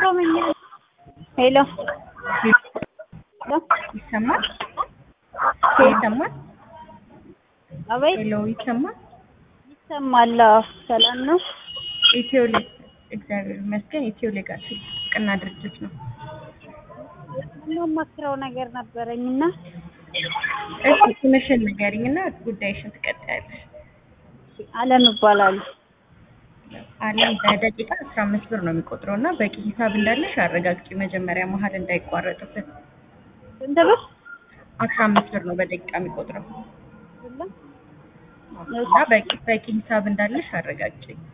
ኦሮምኛ ሄሎ ሄሎ ይሰማል? ይሰማል? አቤት ሄሎ ይሰማል? ይሰማል። አዎ፣ ሰላም ነው። ኢትዮ ሌግ እግዚአብሔር ይመስገን። ኢትዮ ሌጋሲ ጥብቅና ድርጅት ነው። የማማክረው ነገር ነበረኝና እሺ ስምሽን ንገሪኝ እና ጉዳይሽን ትቀጥያለሽ። አለም እባላለሁ። አለም በደቂቃ አስራ አምስት ብር ነው የሚቆጥረው እና በቂ ሂሳብ እንዳለሽ አረጋግጪ መጀመሪያ መሀል እንዳይቋረጥበት። ስንት ብር? አስራ አምስት ብር ነው በደቂቃ የሚቆጥረው የለም? እና በቂ በቂ ሂሳብ እንዳለሽ አረጋግጪ።